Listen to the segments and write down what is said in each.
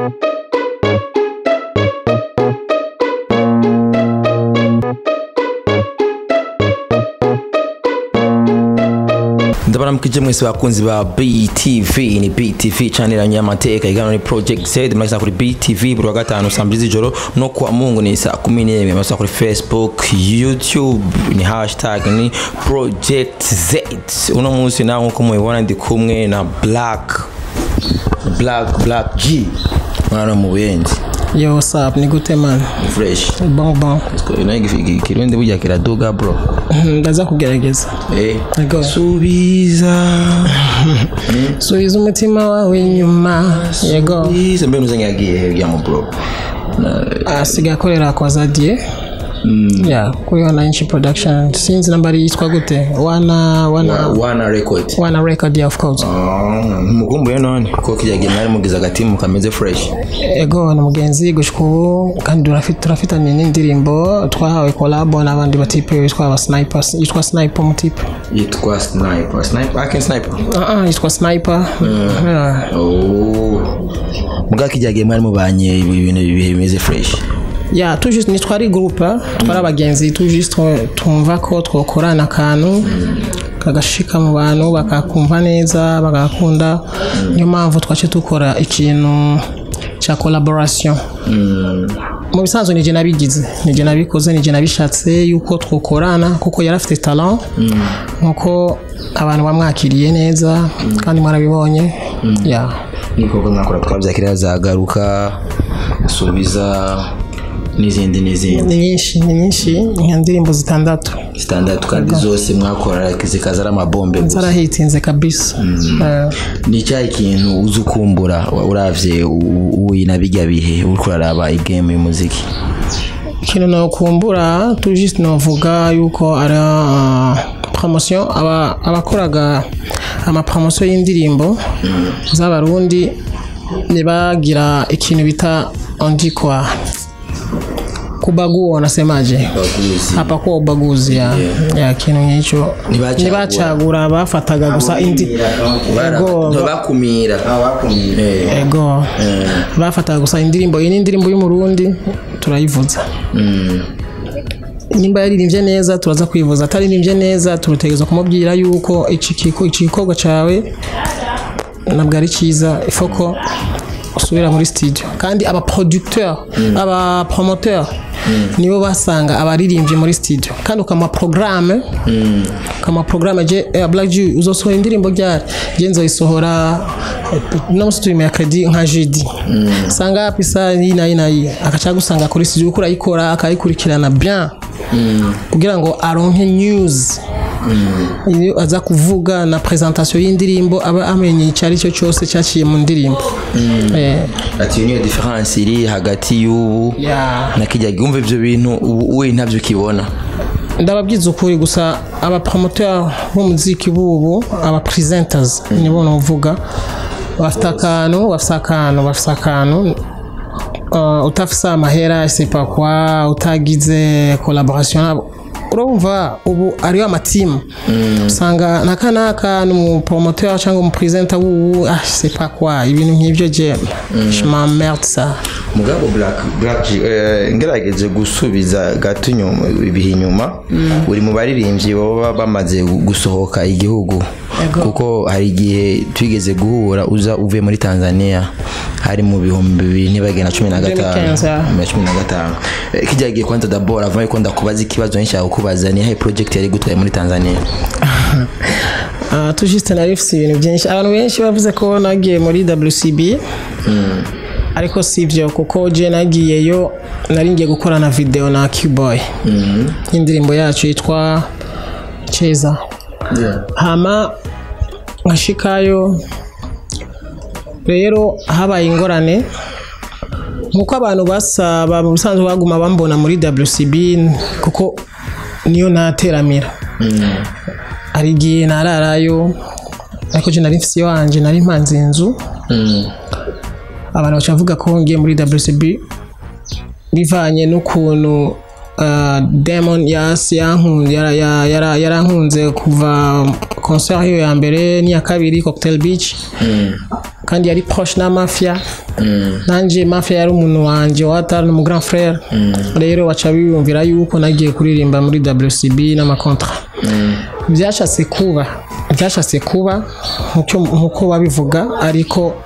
ndabaramukije mwese bakunzi ba BTV ni BTV channel ya nyamateka igano ni Project Z mnaweza kuri BTV buri wa gatanu saa mbili z'ijoro no kuwa Mungu ni saa kumi n'imwe mnaweza kuri Facebook YouTube ni hashtag ni Project Z uno munsi nawe nkuko mubibona ndi kumwe na Black Black Black G mwana mu buyenzi Yo, what's up? Ni gute man? ni fresh Bon bon. nayo kirundi burya kiraduga bro Ndaza kugerageza. eh Ego. subiza Subiza umutima wawe inyuma. Yego. subiza mbe muzanye yagiye hirya mu bro Asigaye akorera kwa Zadie. Yeah, kuri Wananchi Production. Sinzi namba yitwa gute? Wana wana wana record wana record yeah, of course. mukumbuye none ko kijya gihe mwari mugize agatimu kameze fresh Ego na mugenzi gushika ubu kandi turafite turafitanye n'indirimbo twahawe collab n'abandi batipe bitwa aba snipers yitwa sniper mutipe. yitwa sniper sniper akin sniper Ah ah yitwa sniper. Yeah. oh muga kijya gihe mwari mubanye ibintu ibihe bimeze fresh ya tu juste nitwari groupe twari abagenzi tu juste tumva ko twokorana akantu kagashika mu bantu bakakumva neza bagakunda niyo mpamvu twace dukora ikintu cya collaboration mu bisanzwe nije nabigize nije nabikoze nije nabishatse yuko twokorana kuko yari afite talent nkuko abantu bamwakiriye neza kandi mwarabibonye ya n'ibikorwa mwakora twabyakira zagaruka subiza n'izindi n'izindi ni nyinshi ni nyinshi nka ndirimbo zitandatu zitandatu kandi zose mwakora zikaza ari amabombe gusa zarahitinze kabisa Eh, ni cyahe kintu uzi ukumbura uravye uyi na bijya bihe uriko uraraba igame y'umuziki ikintu nokumbura tu juste novuga yuko ari ah, promotion aba- abakoraga amapromotion y'indirimbo z'abarundi ntibagira ikintu bita ondikwa kubagua nasemaje baguzi hapakuwa ubaguzi ya, ya kintu nk'icyo Ntibacagura. ntibacagura bafataga gusa indi Ego. bakumira Eh, ego eh, bafataga gusa indirimbo iyi ni indirimbo y'umurundi turayivuza mm, nimba yaririmbye neza turaza kwivuza ataririmbye neza turutegereza kumubwira yuko iki kiko- iki gikorwa cyawe ntabwo ari cyiza ifoko usubira muri studio kandi aba producteur aba promoteur nibo basanga abaririmbyi muri studio kandi ukama programme ukama programme je eh, Black Jew uzosohora indirimbo ryari je nzoyisohora eh, no musi turi mercredi nka jeudi sanga hapi saa iyi na iyi na iyi akaca gusanga kuri studio uko urayikora akayikurikirana bien kugira ngo aronke news iyo aza kuvuga na presentation y'indirimbo aba amenye icyo ari cyo cyose cyaciye mu ndirimbo Eh, ati iyo niyo difference iri hagati y'ubu yeah. na kijya gihe umva ivyo bintu ubu we ntabyo ukibona ndababwiza ukuri gusa abapromoteur b'umuziki bubu aba presenters nibo novuga bafite akantu bafite akantu bafite akantu uh, utafise amahera sepa kwa utagize collaboration nabo urumva ubu ariyo amatimu usanga naka naka n'umupromoteur cyangwa umupresenter wubu ah sepa kwa ibintu nk'ibyo je je m'emmerde ça mugabo black black G, eh, ngerageje gusubiza gato inyuma ibihe inyuma uri mu baririmbyi baba bamaze gusohoka igihugu Ego. kuko hari igihe twigeze guhura uza uvuye muri tanzania hari mu bihumbi bibiri ntibagenda cumi na gatanu 2015, yeah. na cumi na gatanu Eh, kijya gihe kwanza dabora avuye ko ndakubaza ikibazo nshaka kukubaza ni yahe project yari gutwaye muri tanzania Ah, tujiste nari mfite ibintu byinshi abantu benshi bavuze ko nagiye muri WCB ariko si byo kuko je nagiyeyo nari ngiye gukorana video na Q-Boy y'indirimbo yacu yitwa Cheza hama nkashikayo rero habaye ingorane nkuko abantu basaba mu busanzwe baguma bambona muri WCB kuko niyo nateramira hari igihe nararayo ariko je nari mfise iwanje nari mpanze inzu abantu baca bavuga ko ngiye muri WCB bivanye n'ukuntu uh, Demon yasi yankunze yara- ya- yara- yarankunze kuva concert yo ya mbere n'iya kabiri Cocktail Beach kandi yari proche na mafia nanje mafia yari umuntu wanje watari mu grand frère rero baca biyumvira yuko nagiye kuririmba muri WCB n'amakontra byashatse kuba byashatse kuba nk'uko- nk'uko babivuga ariko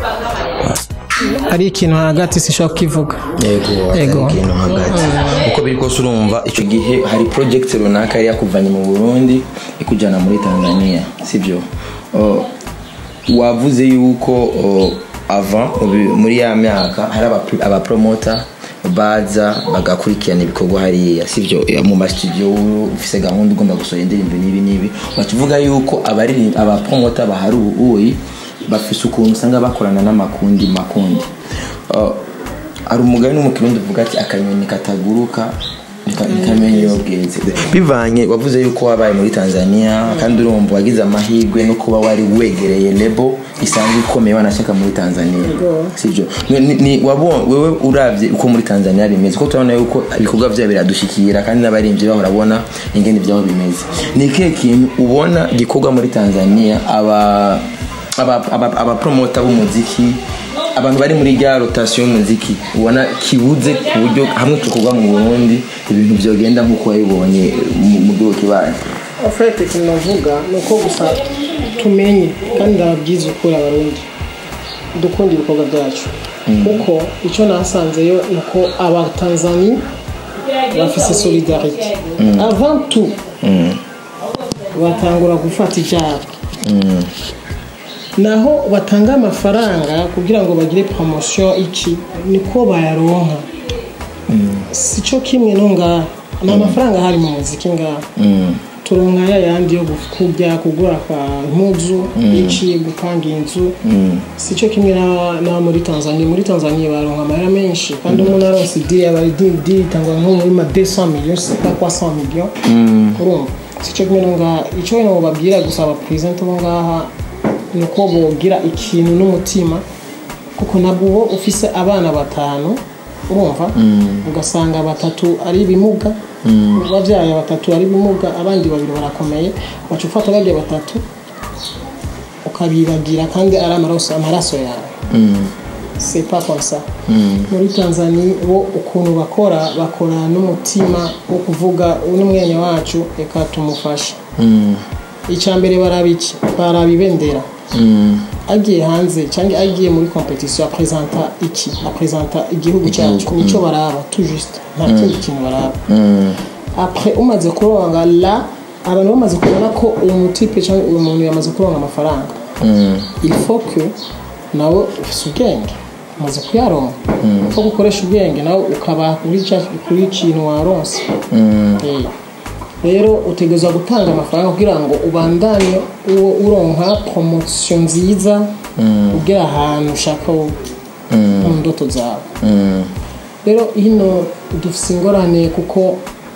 ari ikintu hagati sishobora kukivuga yego Yego. atari ikintu hagati uko biri kose urumva icyo gihe hari project runaka yari yakuvanye mu burundi ikujyana muri tanzania sibyo Oh, wavuze yuko oh, avant ubi- muri ya myaka hari aba- abapromota baza bagakurikirana ibikorwa hariya sibyo Eh, mu masitudiyo ufise gahunda ugomba gusohora indirimbo n'ibi n'ibi bakivuga yuko abaririmba abapromota bahari ubu uyi bafise ukuntu usanga bakorana n'amakundi makundi Uh, hari umugani no mu kirundi uvuga ati akanyoni kataguruka nika- ntikamenya iyo bweze bivanye wavuze yuko wabaye muri tanzania kandi urumva wagize amahirwe no kuba wari wegereye lebo isanzwe ikomeye wanashaka muri tanzania sibyo Ni- ni- ni- wabonye wewe uravye uko muri tanzania bimeze ko turabona yuko ibikorwa byabo biradushikira kandi n'abaririmbyi bahora babona ingene ibyabo bimeze ni ikihe kintu ubona gikorwa muri tanzania aba aba- aba- abapromota b'umuziki abantu bari muri rya rotasiyo y'umuziki ubona kibuze ku buryo hamwe tukorwa mu burundi ibintu byogenda nk'uko wabibonye mu mu gihugu kibaye ofete ikintu navuga ni uko gusa tumenye kandi ndababwiza ukuri abarundi dukunda ibikorwa byacu kuko icyo nasanzeyo ni uko abatanzani bafise solidarite avant tout batangura gufata ibyabo naho batanga amafaranga kugira ngo bagire poromosiyo iki niko bayaronka si cyo kimwe no ngaha ni amafaranga ahari mu muziki ngaha turonka ya yandi yo kurya kugura kwa impuzu iki gupanga inzu si cyo kimwe na- na muri tanzania muri tanzania baronka amahera menshi kandi umuntu aronse idiri aba ari idiri idiri itangwa nko muri ma 200 millions c'est pas 300 millions urumva si cyo kimwe no ngaha icyo wenda babwira gusa abaperezida bo ngaha ni uko bogira ikintu n'umutima kuko nabwo uba ufise abana batanu urumva ugasanga batatu ari ibimuga babyaye batatu ari ibimuga abandi babiri barakomeye waca ufata bajya batatu ukabibagira kandi ari amaraso amaraso yawe c'est pas comme ça muri tanzania bo ukuntu bakora bakora n'umutima wo kuvuga uyu mwanya wacu reka tumufashe icya mbere baraba iki baraba ibendera agiye hanze cyangwa agiye muri competition apresenta iki apresenta igihugu cyacu nicyo baraba tout juste nta kindi kintu baraba après umaze kuronga la abantu bamaze kubona ko uyu mutipe cyangwa uyu muntu yamaze kuronga amafaranga il faut que nawe ufise ubwenge umaze kuyaronga ko gukoresha ubwenge nawe ukaba kuri cya- kuri ikintu waronse Eh. rero utegerezwa gutanga amafaranga kugira ngo ubandanye uwo uronka promosiyo nziza ugera ahantu ushaka wo- mu ndoto zawe rero hino dufite ingorane kuko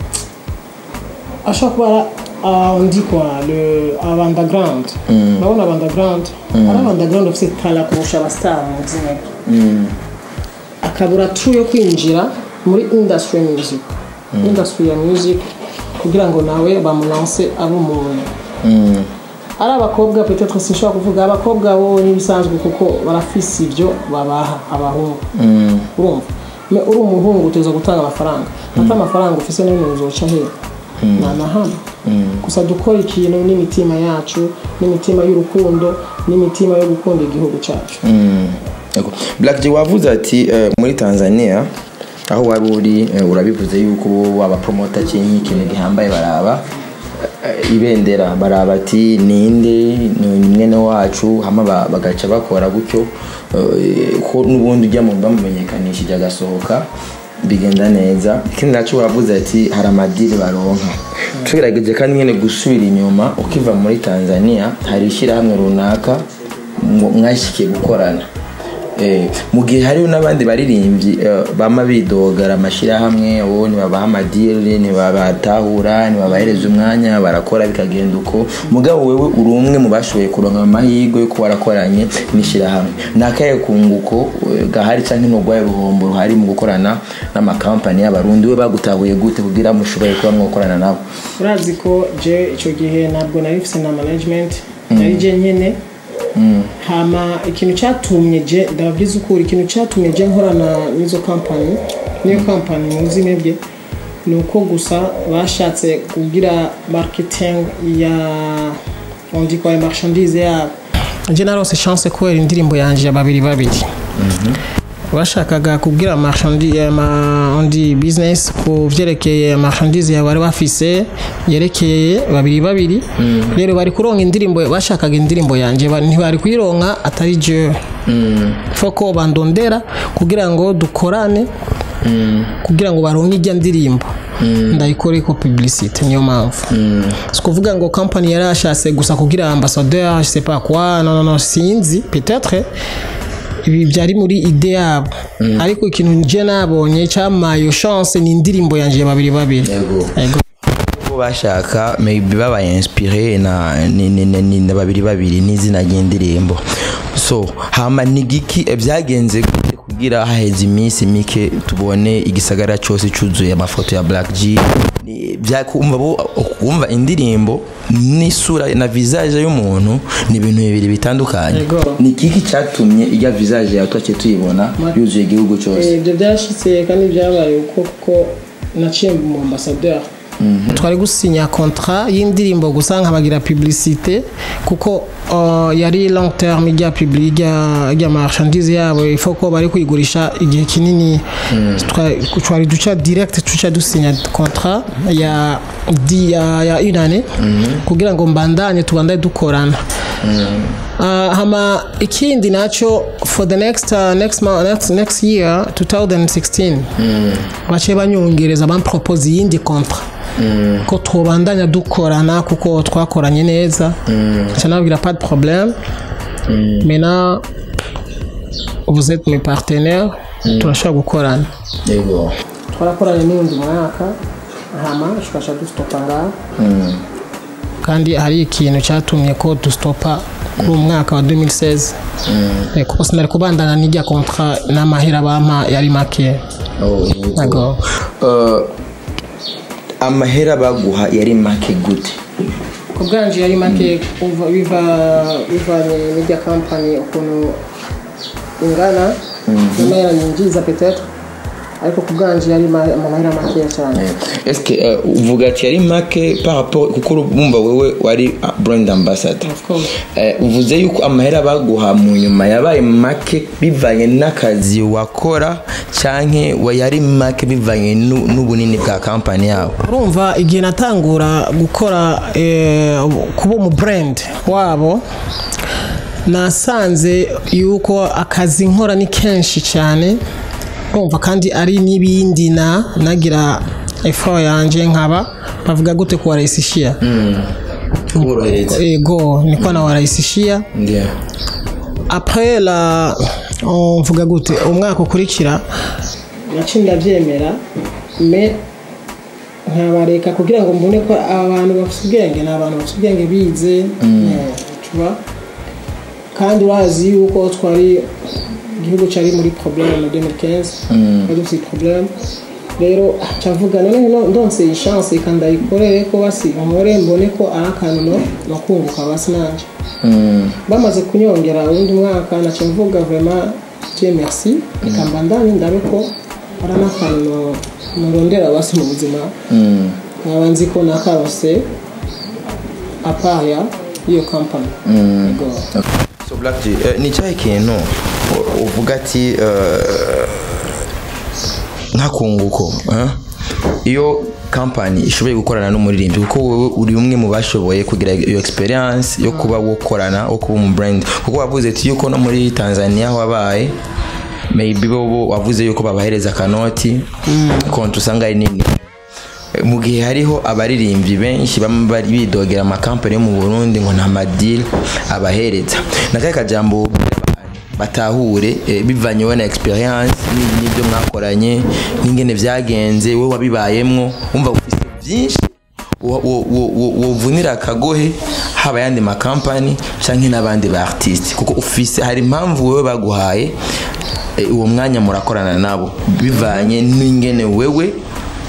ashobora kuba ari undi kwa le abandagrawundi urabona abandagrawundi ari abandagrawundi bafite tara kurusha abasitari mu izina akabura turu yo kwinjira muri industry ya music industry ya music kugira ngo nawe bamulanse abe umuntu ari abakobwa petetre sinshobora kuvuga abakobwa bo n'ibisanzwe kuko barafise ibyo babaha abahungu urumva Me uri umuhungu uteza gutanga amafaranga ata amafaranga ufise n'ibintu uzoca hehe nta na hamwe gusa dukora ikintu n'imitima yacu n'imitima y'urukundo n'imitima yo gukunda igihugu cyacu Yego. Black J wavuze ati eh, muri Tanzania aho wari uri eh, urabivuze yuko waba promoter cyangwa ikintu gihambaye baraba eh, ibendera baraba ati ninde ni mwene wacu hama ba- bagaca bakora gutyo eh, ko n'ubundi ujya mu bamumenyekanishije agasohoka bigenda neza ikindi nacyo wavuze ati hari amadiri baronka tugerageje kandi nyine gusubira inyuma ukiva muri tanzania hari ishyirahamwe runaka mwo- mwashyikiye gukorana Eh, mu gihe hariho n'abandi baririmbyi eh, bama bidogara amashyirahamwe uwo ntibabaha amadiri ntibabatahura ntibabahereza umwanya barakora bikagenda uko mugabo wewe uri umwe mu bashoboye kuronka amahirwe yo kuba warakoranye n'ishyirahamwe ni akahe kunguko eh, gahari cyangwa n'urwaye ruhombo ruhari mu gukorana n'amakampani y'abarundi we bagutahuye gute kugira mushoboye kuba mwakorana nabo urazi ko je icyo gihe ntabwo nari mfite na management nari je nyine hama ikintu cyatumye je ndababwiza ukuri ikintu cyatumye je nkorana n'izo kampani niyo kampani muzi mwebwe ni uko gusa bashatse kugira marketing ya on dit quoi ya marchandise yabo je narose chance kubera indirimbo yanje ya babiri babiri bashakaga kubwira marchandise ondi business ku vyerekeye marchandise yawe bari bafise yerekeye babiri babiri rero bari kuronka indirimbo bashakaga indirimbo yanje ba- ntibari kuyironka atari jewe foko bandondera kugira ngo dukorane kugira ngo baronke ijya ndirimbo ndayikore ko publicité niyo mpamvu si kuvuga ngo company yari yashatse gusa kugira ambassadeur je sais pas quoi non non non sinzi peut-être ibi byari muri ide yabo ariko ikintu nje nabonye cyamaye iyo chance ni indirimbo yanjye ya babiri babiri Yego. Yego. ko bashaka maybe babaye inspiré na ni- ni- ni- ni- na babiri babiri n'izina ry'indirimbo so hama ni giki eh, byagenze gute kugira haheze iminsi mike tubone igisagara cyose cyuzuye amafoto ya Black G Ni- bya kumva bo kumva indirimbo n'isura na visage y'umuntu ni ibintu bibiri bitandukanye Yego. ni giki cyatumye ijya visage yawe twaciye tuyibona yuzuye igihugu cyose Eh, ibyo byarashyitse kandi byabaye uko kuko naciye mu ambassadeur twari gusinya contrat y'indirimbo gusa nkabagira publicité kuko uh, yari long term ijya publi ijya ijya marchandise yabo ifo ko bari kuyigurisha igihe kinini Twa- twari duca direct tuca dusinya contrat ya di ya, ya une année kugira ngo mbandanye tubandanye dukorana Uh, hama ikindi nacho for the next uh, next month, next next year 2016 baciye banyongereza bampropose iyindi contrat ko twobandanya dukorana kuko twakoranye neza nca nababwira pas de problème maintenant vous êtes mes partenaires turashobora gukorana yego twarakoranye n'undi mwaka hama tukasha dustopa ngaho kandi hari ikintu cyatumye ko dustopa kuri uwo mwaka wa 2016 Eh, kuko sinari kubandana n'ijya kontra n'amahera bampa yari make Oh, yego. Yego. Uh, amahera baguha yari make gute ku bwanje yari make uva- biva bivanye n'ijya kampani ukuntu ingana n'amahera yinjiza petetre ariko ku bwanje yari ma- amahera makeya cyane eske uh, uvuga ati yari make par rapport kuko urumva wewe wari uh, brand ambassador Of course. Eh, uvuze yuko amahera baguha mu nyuma yabaye make bivanye n'akazi wakora canke wa yari make bivanye nu- n'ubunini bwa kampani yabo urumva igihe natangura gukora eh, kuba umu brand wabo nasanze yuko akazi nkora ni kenshi cyane urumva kandi ari n'ibindi na nagira effort yanjye nkaba bavuga gute kuwarahisishia kuborohereza ego niko na warahisishia Yeah. après la on mvuga gute umwaka ukurikira naciye ndabyemera me nkabareka kugira ngo mbone ko abantu bafite ubwenge ni abantu bafite ubwenge bize eh, tuba kandi urazi yuko twari igihugu cyari muri problème mu 2015 twari dufite problème rero cavuga none no- ndonse iyi chance reka ndayikorere ko basi nkore mbone ko ari akantu no nakunguka basi nanje Mm. bamaze kunyongera uwundi mwaka naca mvuga vraiment je merci reka mbandanye ndabe ko ari n'akantu nurondera basi mu buzima Mm. nkaba nzi ko nakarose apaya y'iyo kampani Yego. so black G, eh, ni cyahe kintu u- uvuga ati eh, nk'akunguko eh? iyo kampani ishoboye gukorana n'umuririmbyi kuko wowe uri umwe mu bashoboye kugira iyo experience yo kuba wokorana wo kuba umu brand kuko wavuze ati yuko no muri tanzania wabaye maybe bo wavuze yuko babahereza akanoti konti usanga ari nini mu gihe hariho abaririmbyi benshi baba bari bidogera amakampani yo mu burundi ngo nta madili abahereza nakahe kajambo wobwira abantu batahure eh, bivanye wowe na experience ni- n'ibyo mwakoranye n'ingene vyagenze wowe wabibayemwo wumva ufise byinshi wo- wo- wo- wo- wovunira akagohe haba ayandi makampani canke n'abandi ba artiste kuko ufise hari impamvu wewe baguhaye eh, uwo mwanya murakorana nabo bivanye n'ingene wewe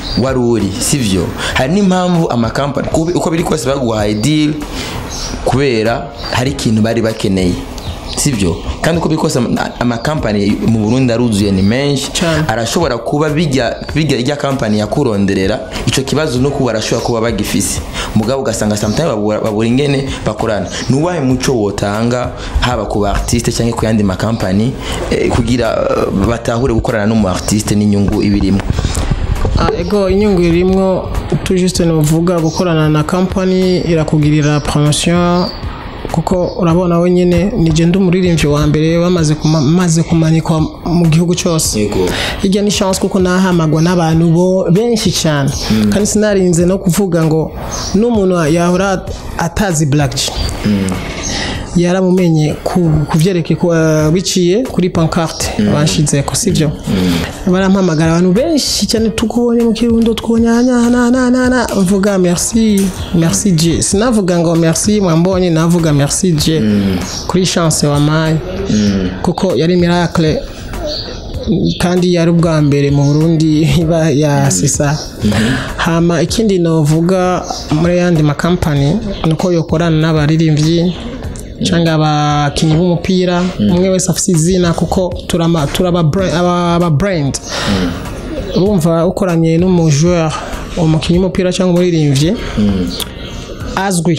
wari uri sivyo hari n'impamvu amakampani kubi- uko biri kose baguhaye deal kubera hari ikintu bari bakeneye sivyo kandi uko biri kose ama- amakampani mu burundi aruzuye ni menshi Cane. arashobora kuba bijya bijya ijya kampani yakuronderera ico kibazo no kuba arashobora kuba bagifise mugabo ugasanga sometimes babura, babura ingene bakorana nuwahe muco wotanga haba ku ba artiste cyangwa ku yandi makampani eh, kugira eh, batahure gukorana n'umu artiste n'inyungu ibirimo Ah, ego inyungu irimwo tu juste novuga gukorana na company irakugirira promotion kuko urabona we nyine nije ndi umuririmbyi wa mbere bamaze kuma- maze kumanikwa mu gihugu cyose Yego. hirya ni chance kuko nahamagwa n'abantu bo benshi cyane kandi sinarinze no kuvuga ngo n'umuntu yahora atazi Black G yaramumenye ku byerekeye ku- eh, biciye kuri pancarte banshize ko sibyo barampamagara abantu benshi cyane tukubonye mu kirundo tukubonye aha na na na na mvuga merci merci Dieu sinavuga ngo merci mwambonye navuga merci Dieu kuri chance wampaye kuko yari miracle kandi yari ubwa mbere mu Burundi iba ya sisa hama ikindi novuga muri yandi makampani nuko yokorana n'abaririmbyi cyangwa abakinnyi b'umupira umwe wese afite izina kuko turama turaba bra- aba aba brand urumva ukoranye n'umujoueur umukinnyi w'umupira cyangwa umuririmbyi azwi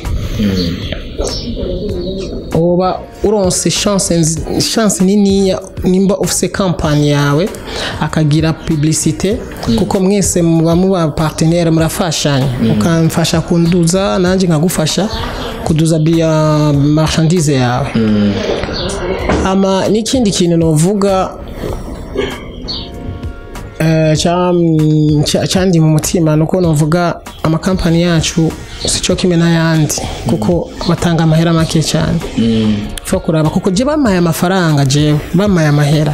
uba uronse chance nzi- chance niniya nimba ufise kampani yawe akagira publicité kuko mwese muba muba partenaire murafashanya ukamfasha kunduza nanjye nkagufasha kuduza biya marchandise yawe ama n'ikindi kintu novuga eh, cya- cya- cyandi mu mutima nuko novuga amakampani yacu si cyo kimwe n'ayandi kuko batanga amahera make cyane fo kuraba kuko je bamaye amafaranga jewe bamaye amahera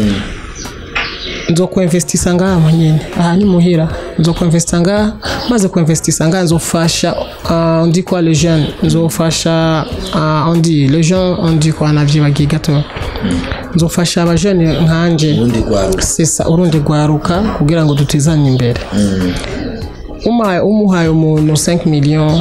nzokuinvestisa ngaha nyine aha ni muhira nzokuinvestisa ngaha maze kuinvestisa ngaha nzofasha uh, on dit quoi les jeunes nzofasha uh, on dit les gens on dit quoi navyibagiye gato nzofasha abajene nkanje urundi rwawe sesa urundi rwaruka kugira ngo dutezanye imbere umuhaye umuhaye umuntu 5 million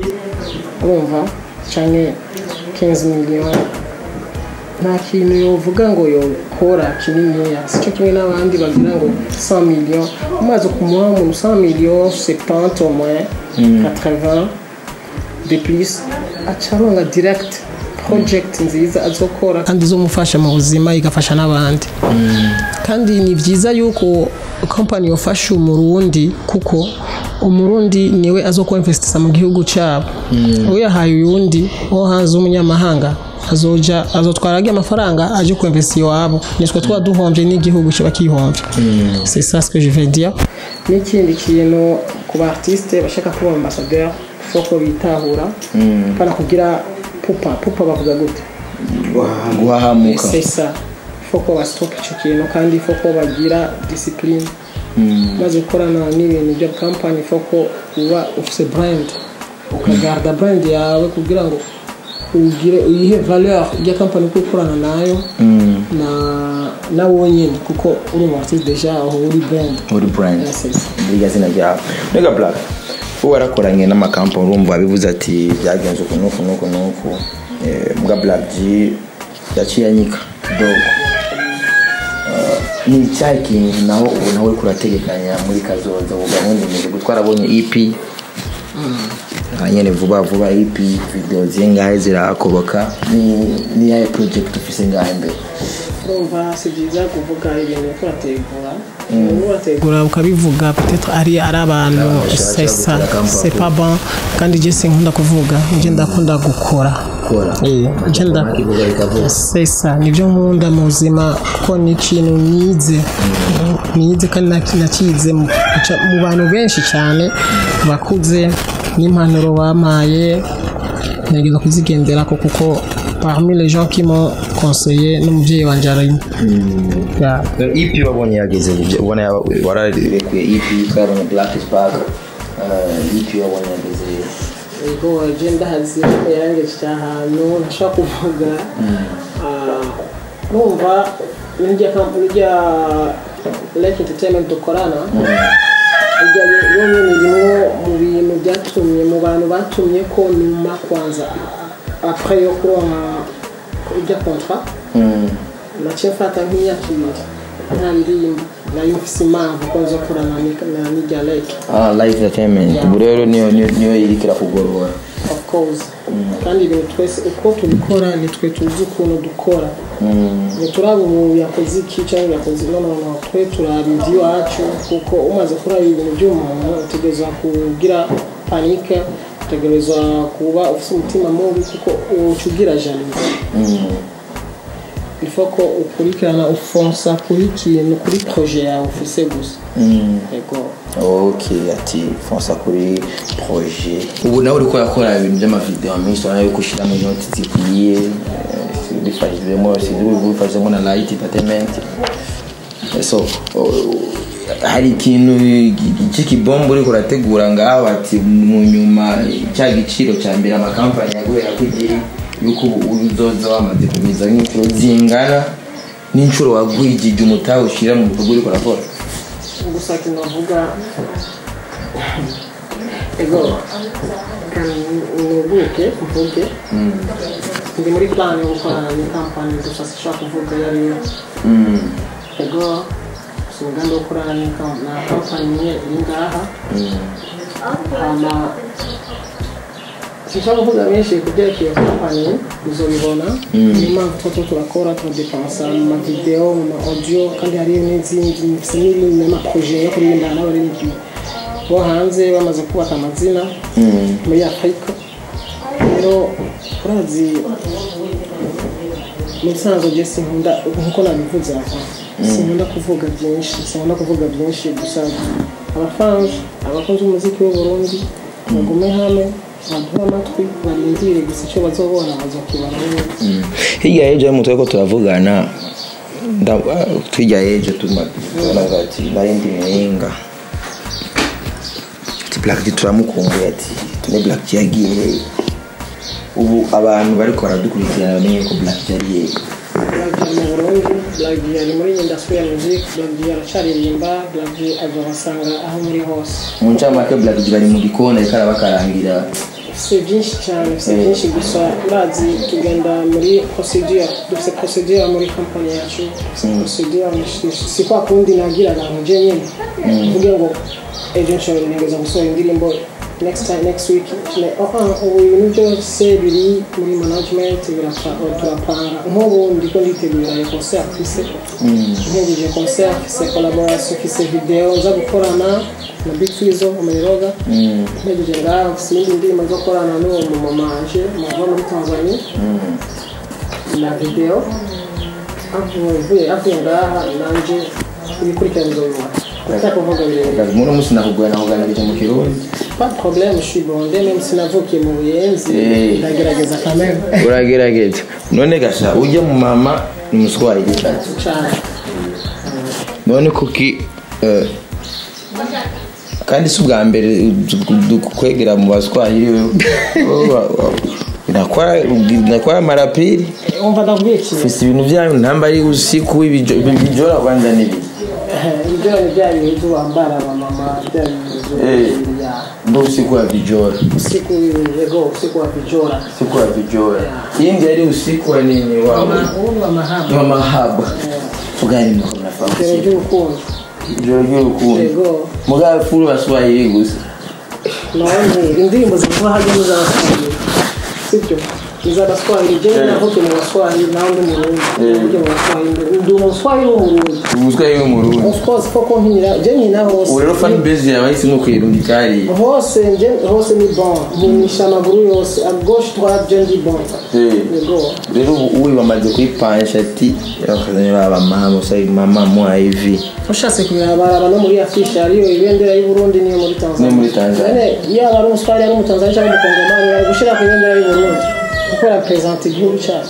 urumva canke 15 million nta kintu yovuga ngo yokora kininiya sicyo kimwe n'abandi bagira ngo 100 million umaze kumuha umuntu 100 million 70 au moins 80 de plus aca aronga direct project nziza azokora kandi izomufasha mu buzima igafasha n'abandi kandi ni byiza yuko company yofasha umurundi kuko umurundi niwe azokuinvestisa mu gihugu cyabo uyahaye uyundi wo hanze w'umunyamahanga azoja azotwara agiye amafaranga aje kuinvesti iwabo nitwe tuba duhombye n'igihugu kiba kihombye c'est ça ce que je veux dire n'ikindi kintu ku ba artiste bashaka kuba ambassadeur foko bitahura pana kugira pupa pupa bavuga gute guhahamuka c'est ça faut ko basitopa icyo kintu kandi faut ko bagira discipline maze gukorana n'ibintu bya kampani faut ko uba ufite brand ukagarda brand yawe kugira ngo ugire uyihe valeur ya kampani uko ukorana nayo na na wonyine kuko uri umu artiste deja aho uri brand uri brand Yeah, c'est ça. irya zina ryawe mbega black ubu warakoranye n'amakampani urumva wabivuze ati byagenze uku n'uku n'uku n'uku Eh, mbwa black g yaciye anyika dogo Eh, ni icyayi kintu naho ubu nawe uri kurategekanya muri kazoza ubu gahunda imeze gutwara abonye ep aha nyine vuba vuba ep video zingahe zirakoboka ni ni yahe project ufise ngahe mbere urumva si byiza kuvuga ibintu turategura urategura ukabivuga peut-être ari ari abantu bashaka c'est ça gukora kampani. c'est pas bon kandi je sinkunda kuvuga nje ndakunda gukora Gukora. Eh, nje nda Ikivuga bikavuga. c'est ça nibyo nkunda mu buzima kuko ni ikintu nize nize kandi naki- nakize mu guca- mu bantu benshi cyane bakuze n'impanuro bampaye ngerageza kuzigendera ko kuko parmi les gens qui m'ont conseillé n'umubyeyi wanjye arimo Yeah. EP wabonye yageze ibyo ubona yaba- wararekuye EP twabonye Black Spark uh, EP wabonye yageze Ego je ndahazi ko yarangeje ahantu ntashobora kuvuga Ah, numva n'irya kampani rya Lake Entertainment dukorana irya yonyine rimwo mu bintu byatumye mu bantu batumye ko nyuma kwanza après yo kuronka ibya contrat naciye mfata nk'imyaka ibiri nta ndirimbo nayo mfise impamvu ko nzokorana na n'irya lake ah live entertainment ubu rero niyo niyo niyo iriko irakugorora of course kandi ibintu twese uko tubikora nitwe tuzi ukuntu dukora ntituraba ubu yakoze iki cyangwa yakoze no no no twe turaba iby'iwacu kuko umaze kuraba ibintu by'umuntu utegereza kugira panike utegereza kuba ufite umutima mubi kuko uca ugira janize ifo ko ukurikirana ufonsa kuri kintu kuri proje yawe ufise gusa yego ok ati fonsa kuri projet ubu nawe uriko urakora ibintu by'amavideo menshi urabona yuko ushyiramo inoti zikwiye eh, bifashijwemo bifashijwemo na light entertainment so oh, hari ikintu cy'ikibombo uriko urategura ngaho ati mu nyuma cya giciro cya mbere amakampani yaguhera ko igihe yuko ubu uzoza wamaze kugwiza nk'inshuro zingana n'inshuro wagwijije umutahe ushyira mu bikorwa uriko urakora gusa kintu bavuga ego nubuke mvuge ndi muri plan yo gukorana ni kampani gusa sinshobora kuvuga iyo ari yo ego si umugambi wo gukorana ni kam- na kampani imwe iri ngaha hama sinshobora kuvuga benshi ku byerekeye kampani uzobibona niyo mpamvu tuba turiko turakora turadepansa mu mavideo mu ma audio kandi hariyo n'izindi mfise n'ibindi n'amaproje yo kuririmba n'abaririmbyi bo hanze bamaze kubaka amazina muri afurika rero urazi mu bisanzwe je sinkunda nkuko nabivuze aha sinkunda kuvuga byinshi sinkunda kuvuga byinshi gusa abafanje abakunzi b'umuziki w'uburundi bagume hamwe baduhe amatwi barindire gusa icyo bazobona bazokibara neza hirya y'ejo y'umuntu turiko turavugana nda- ah, hirya y'ejo tumaga ati narindi mwenga ati black G turamukumbuye ati tune black G yagiye hehe ubu abantu bariko baradukurikirana bamenye ko black G ari hehe Black mu Burundi Black ari muri industry ya music Black aracaririmba Black azobasanga aho muri hose mu ncamake black G bari mu gikoni ariko arabakarangira si byinshi cyane si byinshi gusa urazi tugenda muri procedure dufite procedure muri company yacu dufite procedure si- si kwa kundi nagira abantu je nyine mvuge ngo ejo nshobora ntegeza gusohora indirimbo next time next week Ne- oh, ah, ubu ibintu byose biri muri management birapa- turapanga nk'ubu ndiko nditegura iyo concert mfise ntegereje concert mfise collaboration mfise video nza gukorana na Big Fizzo umuroga ntegereje ngaho mfise iyindi ndirimbo zo gukorana n'uwo mumamanje muva muri Tanzania na video avuye avuye ngaha nanje ibikurikirana bizobibona ndashaka kuvuga birebire muno musi nakugura nakuganirije mu kirundi pas de problème je suis bondé même sinavukiye mu buyenzi Eh. ndagerageza quand même uragerageza none gasha ujya mu mama ni umuswahili cyane none kuki eh, kandi si ubwa mbere kwegera mu baswahili nakora marapiri umva ndavuga iki ufise ibintu vyanyu ntamba ari usiku ibijo- ibijora kwanza nibi ibyo ni bya bintu bambara abamama bya Eh. bintu ya ndo usiku wa vijora usiku yego usiku wa vijora usiku wa vijora indi ari usiku wa nini wa ubu wa mahaba wa mahaba fugani mko ijoro mnafahamu ry'urukundo ijoro ry'urukundo yego mugabo furu baswahili gusa none indirimbo zivuga hajya n'iz'abaswahili sibyo iz'abaswahili jewe navuke mu baswahili nawe ndi murundi navuke mu baswahili ndi umuswahili w'umurundi ubuswahili bw'umurundi of course koko nkina je nkina hose ubu rero fan base yawe yahisemo kwirundi cyari hose nje hose ni bon nkinisha amaguru yose a gauche droite je ndi bon yego rero ubu ubu bamaze kuyipanisha ati bakazanye baba mama usayi mama mwa hivi ushatse kubibaraba no muri afishe hariyo ibendera y'u Burundi niyo muri Tanzania Niyo muri Tanzania. None yaba ari umuswahili ari umutanzania cyangwa umukongomani bari gushyira ku ibendera y'u Burundi kuko representa igihugu cyacu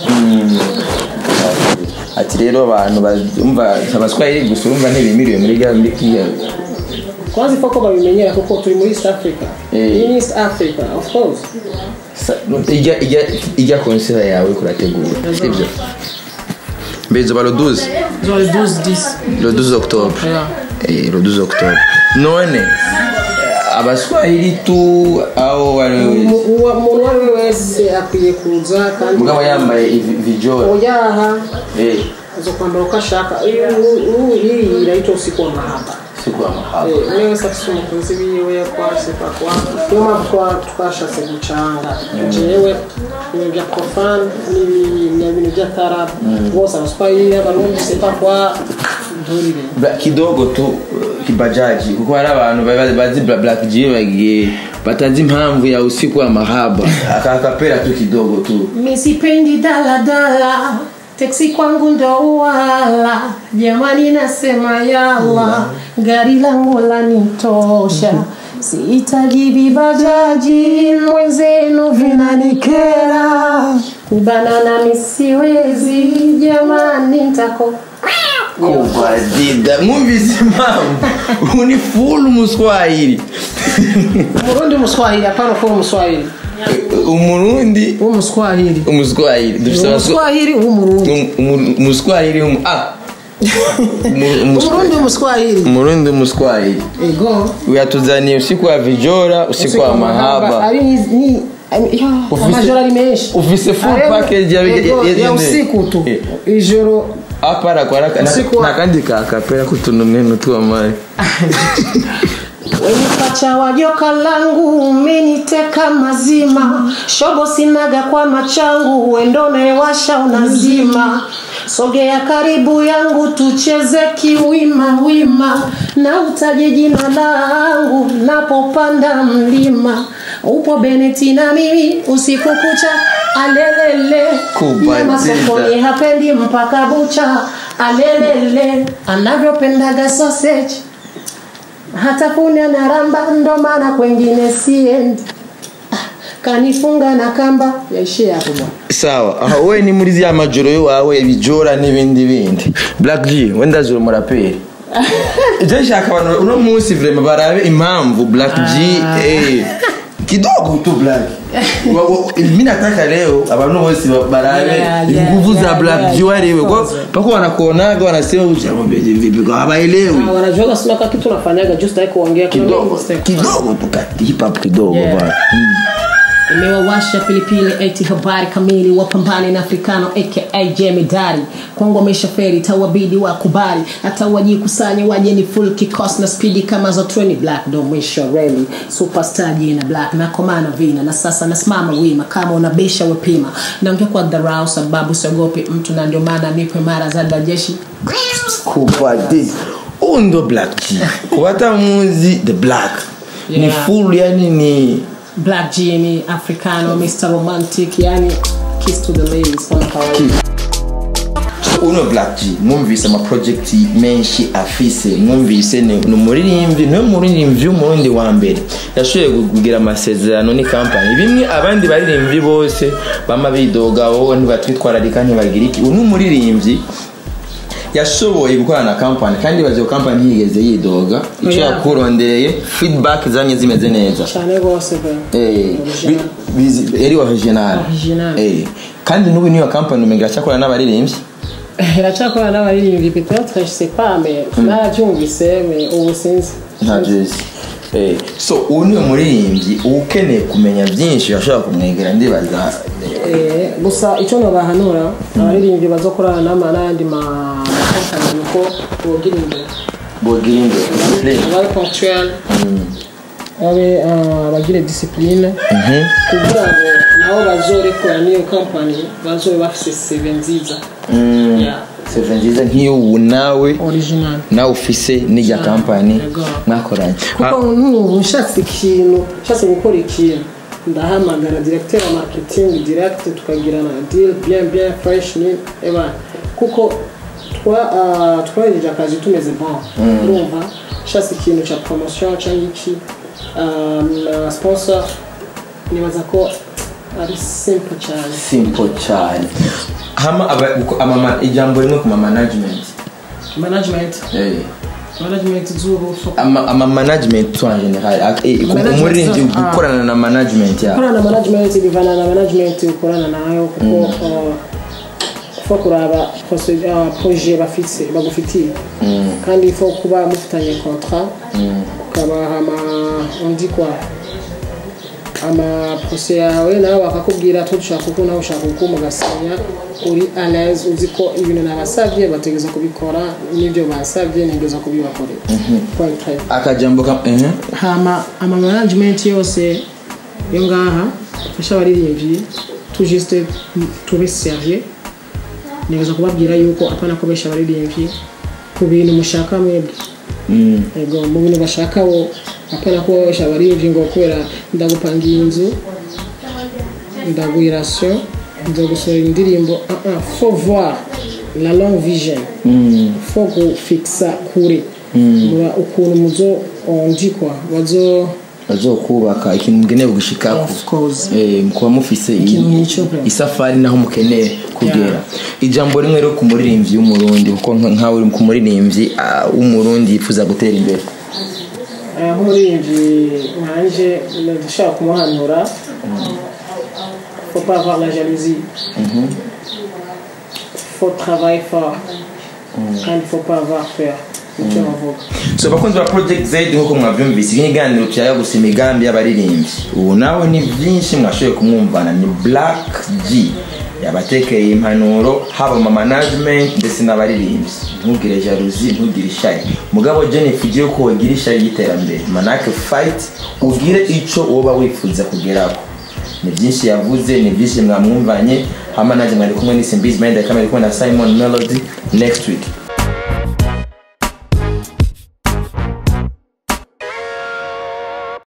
ati rero abantu bumva abaswahili gusa urumva ntibimiriwe muri bya muri kiya kwanza ifo ko babimenyera kuko turi muri East Africa Eh. iyi ni East Africa of course Sa- ijya ijya ijya konsera yawe kurategura sibyo mbezo ba lo 12 zo 12 10 le 12 octobre yeah eh, le 12 octobre none eh, abaswahili tu au wale Mu- uwa- umuntu uwo ari we wese akwiye kuza kandi mugabo yambaye ivi- vijora oyaha eh aza kwambara uko ashaka ubu hii inaitwa usiku wa mahaba siku ya mahaba Eh, umwe wese afite umukunzi wiwe twashyize kwa niyo mpamvu twa- twashatse gucanga jewe ibintu bya profane n'ibintu by'atarabu bose abaswahili abarundi sepakwa nturire Bla- kidogo tu kibajaji kuko hari abantu baba bazi bla- black G bagiye batazi impamvu ya usiku wa mahaba akakapera tu kidogo tu misipendi daladala teksi kwangu ndo wala jamani nasema yala gari langu lanitosha sihitaji vibajaji mwenzenu vinanikera kubanana misiwezi jamani ntako kubadida mwumvise impamvu uni full umuswahili umurundi umuswahili hapana kuba umuswahili umurundi umuswahili umuswahili dufite abaswa- umuswahili w'umurundi Um- umu- umuswahili umu- ah Umu- umuswa- umurundi umuswahili umurundi umuswahili ego uyatuzaniye usiku wa vijora usiku wa mahaba ari ni ni ya, Ufise- amajoro ari menshi ufise full Ariko- package ya- ego, ya- ya- ya usiku tu Eh. ijoro apara kwa raka Usiku wa- nakandi kakapera kutunumenu tu amari wenye pacha wa joka langu umeniteka mazima shobo sinaga kwa machangu wendone washa unazima sogea karibu yangu tucheze kiwima wima na utaje jina langu napopanda mlima upo beneti na mimi usiku kucha alelele Kubatita. nyama sokoni hapendi mpaka bucha alelele anavyopendaga sausage hata kunya na ramba ndo maana kwengine siendi Ah, kanifunga na kamba yaishie hapo bwana sawa aha we ni muri zya majoro iwawe ibijora n'ibindi bindi black g wenda zuri umuraperi je nshaka abantu uno munsi vrema barabe impamvu black g eh, kidogo tu black Wa- wa- mi nataka leo abantu bose ba- barabe Yeah, yeah, nguvu za yeah, black yeah, g wariwe of kwa course. pako wanakuonaga wanasema "Uchamobeje vipi kwa hawaelewi Ah, wanajuaga sina ka kitu nafanyaga just like kuongea kuna kidogo mengi step. kidogo tu ka hip hop kidogo Yeah. bwana imewawasha pilipili eti habari kamili wapambane na afrikano aka jemedari kwangu ameshaferi tawabidi wakubali hata wajikusanye waje ni full kikos na spidi kama za treni black ndo mwisho reli superstar jina black nakomana vina na sasa nasimama wima kama unabisha wepima naongea kwa dharau sababu siogopi mtu na ndio maana nipo imara za dajeshi kubadili huu ndo black g kubata muzi the black ni Yeah. full yani ni black jimmy africano mr romantic yani kiss to the ladies kama kawaida so uno black g mwumvise amaprojekti menshi afise mwumvise ni ni umuririmbyi niwe muririmbyi w'umurundi wa mbere yashoboye kugira amasezerano ni kampani bimwe abandi baririmbyi bose bama bidoga wowe ntibatwitwararika ntibagira iki uyu ni umuririmbyi yashoboye gukorana na kampani kandi bazi ko kampani ntiyigeze yidoga icyo Yeah. yakurondereye feedback zamye zimeze neza cyane rwose pe Eh, bi- bizi- eri original Original. Eh, kandi n'ubu niyo kampani umenga iracyakora n'abaririmbyi iracyakora n'abaririmbyi peut-être je sais pas mais narabyumvise mais ubu sinzi nta jezi Eh, so ubu niwe muririmbyi uba ukeneye kumenya byinshi ashobora kumwegera ndibaza Eh, gusa icyo nabahanura abaririmbyi bazokorana n'ama n'ayandi ma makompani uko bogira imbere bogira imbere babe ponctuel babe ah, bagire discipline kugira ngo nabo bazorekora n'iyo kampani bazobe bafise seve nziza Yeah. seve nziza nk'iyo ubu nawe original nawe ufise n'irya kampani Yego. mwakoranye kuko nk'ubu nshatse ikintu nshatse gukora ikintu ndahamagara directeur wa marketing direct tukagirana deal bien bien fresh ni eba kuko twa ah, twahejeje akazi tumeze bon urumva nshatse ikintu cya promotion cyangwa iki ah, na sponsor nibaza ko ari simple cyane simple cyane hama aba- uko- amama- ijambo rimwe ku ma management management Eh. management z'ubu ama ama management en general ak- eh, ku- Management umuririmbyi zo- ah. gukorana na management yawe gukorana na management bivana na management ukorana nayo kuko uh, fo kuraba proced- ah, projet bafise bagufitiye kandi fo kuba mufitanye contrat ukabaha ama undi kwa amaprose yawe nawe bakakubwira twe dushaka uku nawe ushaka uku mugasinya uri alaise uzi ko ibintu nabasabye bategeza kubikora n'ibyo basabye ntegeza kubibakorera Point five. akajambo ka ehe hama ama management yose yo ngaha afasha abaririmbyi tu juste tube sérieux ntegeza kubabwira yuko apana kubesha abaririmbyi ku bintu mushaka mwebwe Mm. ego mu bintu bashaka bo apana kuba babesha abaririmbyi ngo kubera ndagupangiye inzu ndaguha rasiyo nzogusohora indirimbo uh -uh, faut voir la long vision Mm. faut gufixa kure mura ukuntu muzo ondikwa bazo bazokubaka ikintu mukeneye gushikako of course Eh, kuba mufise i- Ikintu nk'icyo pe. isafari naho mukeneye kugera Yeah. ijambo rimwe rero ku muririmbyi w'umurundi kuko nka- nkawe uri ku muririmbyi ah, w'umurundi yifuza gutera imbere aya nk'umuririmbyi nkanje ndashaka kumuhanura faut pas avoir la jalousie faut travailler fort kandi faut pas avoir peur nicyo bavuga so bakunzi ba project z nk'uko mwabyumvise iki kiganiro cyayo gusa imigambi y'abaririmbyi ubu nawe ni byinshi mwashoboye kumwumvana ni black g yabatekeye impanuro haba mu management ndetse n'abaririmbyi ntugire jalousie ntugire ishyari mugabo jennifer ugiye ko wagira ishyari y'iterambere manake fight ugire icyo woba wifuza kugeraho ni byinshi yavuze ni byinshi mwamwumvanye hama nanjye mwari kumwe n'isi mbizi mayenda kamera kumwe na simon melody next week